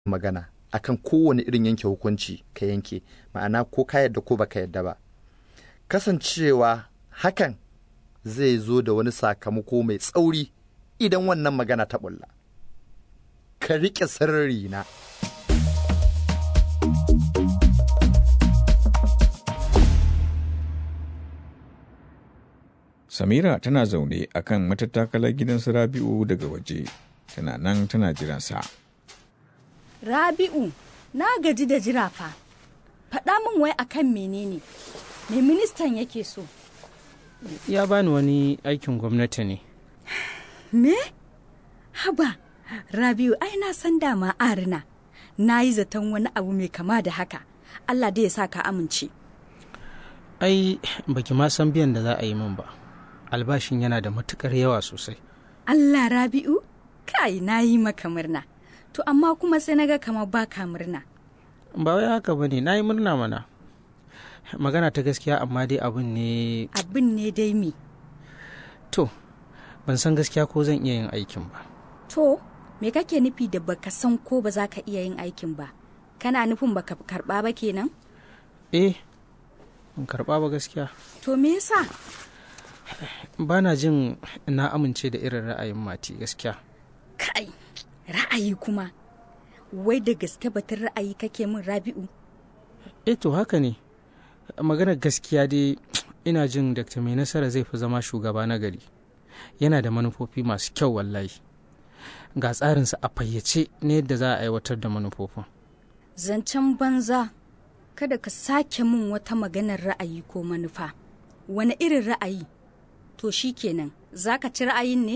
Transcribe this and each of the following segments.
magana akan kowane irin yanke hukunci ka yanke ma'ana ko ka yadda ko baka yadda ba kasancewa hakan zai zo da wani sakamako mai tsauri idan wannan magana ta bulla ka riƙe sirri na Samira tana zaune a kan matattakalar gidan su Rabi'u daga waje, tana nan tana jiransa. Rabi'u, na gaji da jira fa. Faɗa min wai akan menene? Me ministan yake so? Ya bani wani aikin gwamnati ne. Me? Haba, Rabi'u ai na san dama arina. Na yi zaton wani abu mai kama da haka. Allah dai ya sa ka amince. Ai, baki ma san biyan da za a yi min ba. Albashin yana da matukar yawa sosai. Allah Rabi'u, kai na yi maka murna. To amma kuma sai na ga kamar baka murna. Ba wai haka bane, na yi murna mana. Magana ta gaskiya amma dai abin ne Abin ne dai me. to ban san gaskiya ko zan iya yin aikin ba. To, me kake nufi da baka san ko ba za ka iya yin aikin ba? Kana nufin baka karɓa ba kenan? Eh, ban karɓa ba gaskiya. To me yasa? Ba na jin na amince da irin ra'ayin mati gaskiya. Kai, ra'ayi kuma. Wai da gaske batun ra'ayi kake min Rabi'u? Eh to haka ne. Maganar gaskiya dai ina jin Dr. Mai Nasara zai fi zama shugaba na gari. Yana da manufofi masu kyau wallahi. Ga tsarinsa a fayyace na yadda za a aiwatar da manufofin. Zancen banza, kada ka sake min wata maganar ra'ayi ko manufa. Wani irin ra'ayi? To shi kenan, za ka ci ra'ayin ne?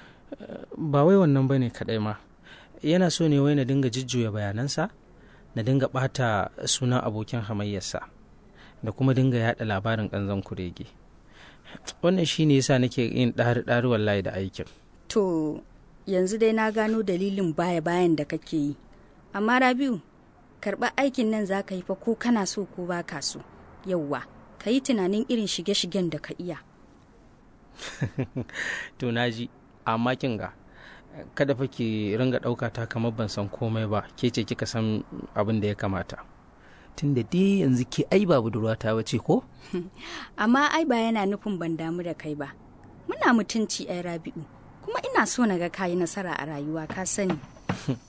Ba wai wannan ba ne kaɗai ma. Yana so ne wai na dinga jujjuya bayanansa, na dinga ɓata sunan abokin hamayyarsa, da kuma dinga yaɗa labarin ƙanzon kurege. Wannan shi ne yasa nake yin ɗari-ɗari wallahi da aikin. To, yanzu dai na gano dalilin baya-bayan da kake yi. Amma Rabi'u, karɓar aikin nan za ka yi fa ko kana so ko ba ka so. Yauwa, ka yi tunanin irin shige-shigen da ka iya. to na ji amma kin ga kada fa ki ringa ɗauka ta kamar ban san komai ba ke ce kika san abin da ya kamata tunda dai yanzu ke ai ba budurwata ba ce ko Amma ai ba yana nufin ban damu da kai ba. Muna mutunci ai Rabi'u, kuma ina so na ga kayi nasara a rayuwa ka sani.